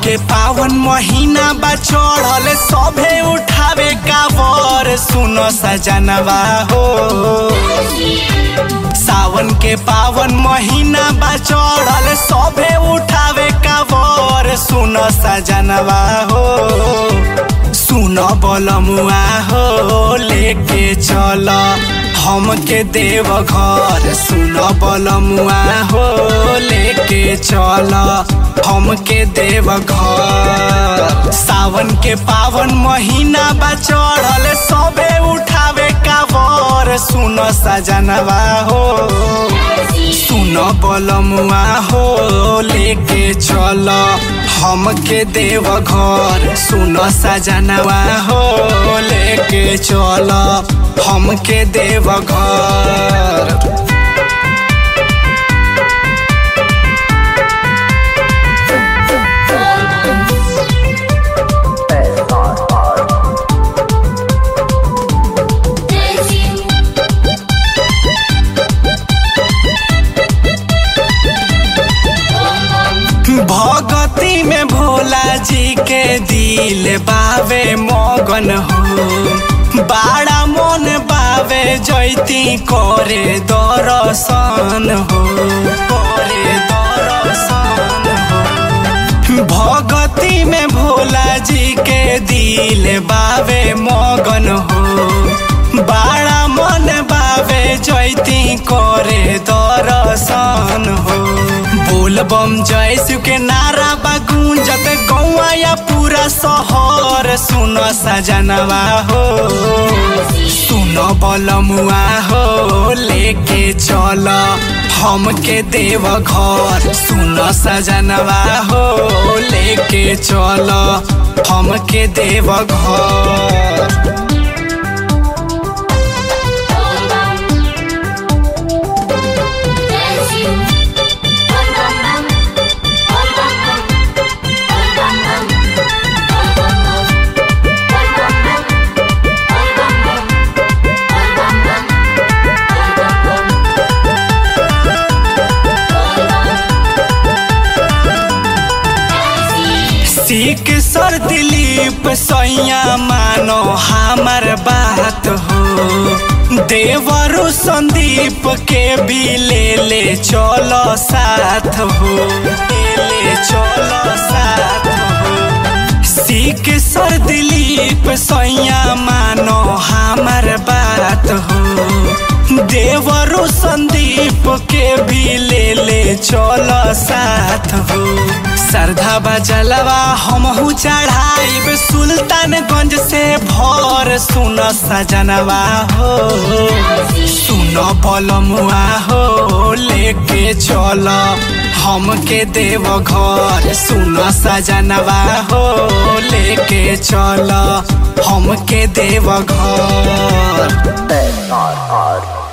के पावन महीना बा चढ़ल सभे उठावे कावर सुन सजनवा हो सावन के पावन महीना बा चढ़ल सभे उठावे कावर सुन सजनवा हो सुन बलमुआ हो लेके चल हमके देव घर सुन बलमुआ हो लेके चल हमके देव घर सावन के पावन महीना बा चढ़ल सबे उठावे कावर सुन सजनवा हो सुन बलमुआ हो लेके चल हमके देव घर सुन सजनवा हो लेके चल हमके देव घर भगती में भोला जी के दिल बावे मगन हो बाड़ा मन बावे जैती करे दर्शन हो करे दर्शन हो भगती में भोला जी के दिल बावे मगन हो बाड़ा मन बावे जैती करे दर्शन हो बोल बम जय शिव के नारा बा गूंजत गौआ या पूरा शहर सुन सजनवा हो सुन बलमुआ हो लेके चल हमके देव घर सुन सजनवा हो लेके चल हमके देव घर सीख सर दिलीप सैया मानो हमार बात हो देवरु संदीप के भी ले ले चलो साथ हो ले ले चलो साथ हो सीख सर दिलीप सैया मानो हमार बात हो देवरु संदीप के भी ले ले चलो साथ हो श्रद्धा बजलवा हमहू चढ़ाइब सुल्तानगंज से भर सुन सजनवा हो सुन बलमुआ हो लेके चल हमके देव घर सुन सजनवा हो लेके चल हमके देव घर SRR